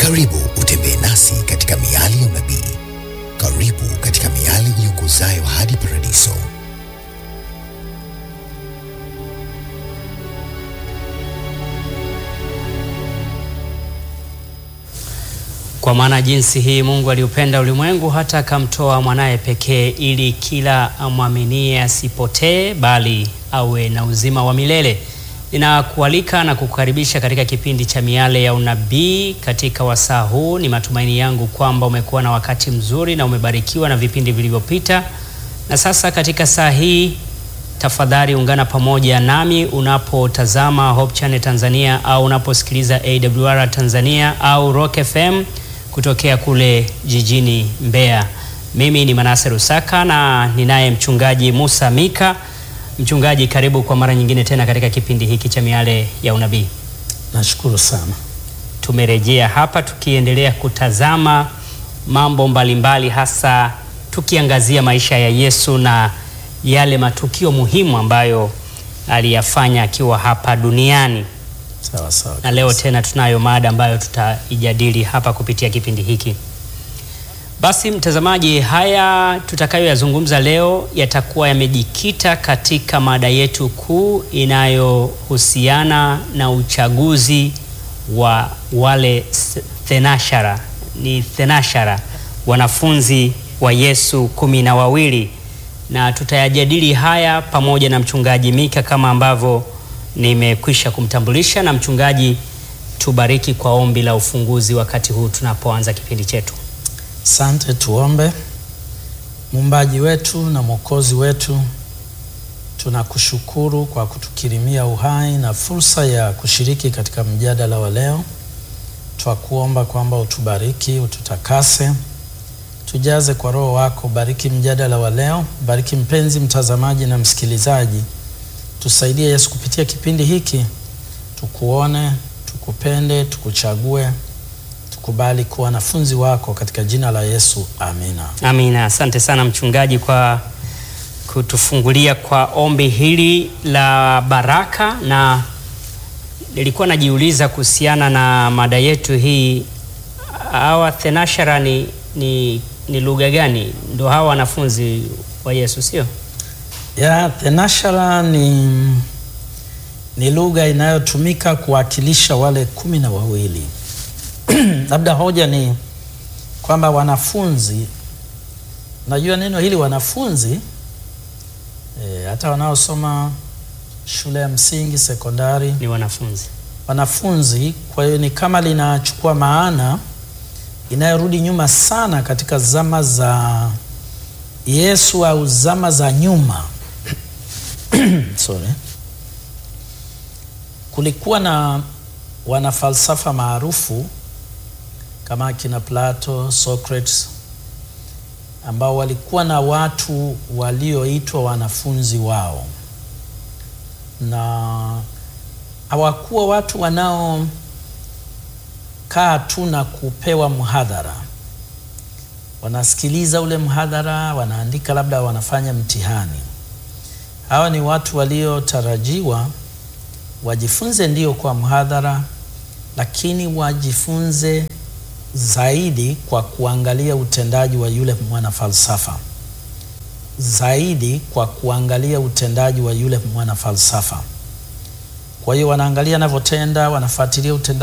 Karibu utembee nasi katika miali ya unabii. Karibu katika miali iongozayo hadi paradiso. Kwa maana jinsi hii Mungu aliupenda ulimwengu hata akamtoa mwanaye pekee, ili kila amwaminie asipotee, bali awe na uzima wa milele. Ninakualika na kukukaribisha katika kipindi cha Miale ya Unabii. Katika wasaa huu, ni matumaini yangu kwamba umekuwa na wakati mzuri na umebarikiwa na vipindi vilivyopita, na sasa katika saa hii tafadhali ungana pamoja nami unapotazama Hope Channel Tanzania au unaposikiliza AWR Tanzania au Rock FM kutokea kule jijini Mbeya. Mimi ni Manase Rusaka na ninaye mchungaji Musa Mika. Mchungaji, karibu kwa mara nyingine tena katika kipindi hiki cha Miale ya Unabii. Nashukuru sana. Tumerejea hapa tukiendelea kutazama mambo mbalimbali, hasa tukiangazia maisha ya Yesu na yale matukio muhimu ambayo aliyafanya akiwa hapa duniani. Sawa sawa. Na leo tena tunayo mada ambayo tutaijadili hapa kupitia kipindi hiki. Basi mtazamaji, haya tutakayoyazungumza leo yatakuwa yamejikita katika mada yetu kuu inayohusiana na uchaguzi wa wale thenashara, ni thenashara, wanafunzi wa Yesu kumi na wawili, na tutayajadili haya pamoja na mchungaji Mika kama ambavyo nimekwisha kumtambulisha. Na mchungaji, tubariki kwa ombi la ufunguzi wakati huu tunapoanza kipindi chetu. Asante, tuombe. Muumbaji wetu na Mwokozi wetu, tunakushukuru kwa kutukirimia uhai na fursa ya kushiriki katika mjadala wa leo. Twakuomba kwamba utubariki, ututakase, tujaze kwa Roho wako. Bariki mjadala wa leo, bariki mpenzi mtazamaji na msikilizaji. Tusaidie Yesu, kupitia kipindi hiki tukuone, tukupende, tukuchague tukubali kuwa wanafunzi wako katika jina la Yesu, amina. Amina. Asante sana mchungaji kwa kutufungulia kwa ombi hili la baraka, na nilikuwa najiuliza kuhusiana na mada yetu hii, hawa thenashara ni, ni, ni lugha gani? Ndio hawa wanafunzi wa Yesu, sio? Ya thenashara ni, ni lugha inayotumika kuwakilisha wale kumi na wawili. Labda hoja ni kwamba wanafunzi, najua neno hili wanafunzi e, hata wanaosoma shule ya msingi, sekondari Ni wanafunzi. wanafunzi. Kwa hiyo ni kama linachukua maana inayorudi nyuma sana katika zama za Yesu au zama za nyuma sorry. Kulikuwa na wanafalsafa maarufu kama akina Plato, Socrates ambao walikuwa na watu walioitwa wanafunzi wao, na hawakuwa watu wanaokaa tu na kupewa mhadhara. Wanasikiliza ule mhadhara, wanaandika, labda wanafanya mtihani. Hawa ni watu waliotarajiwa wajifunze ndio kwa mhadhara, lakini wajifunze zaidi kwa kuangalia utendaji wa yule mwanafalsafa, zaidi kwa kuangalia utendaji wa yule mwanafalsafa. Kwa hiyo wanaangalia anavyotenda, wanafuatilia utendaji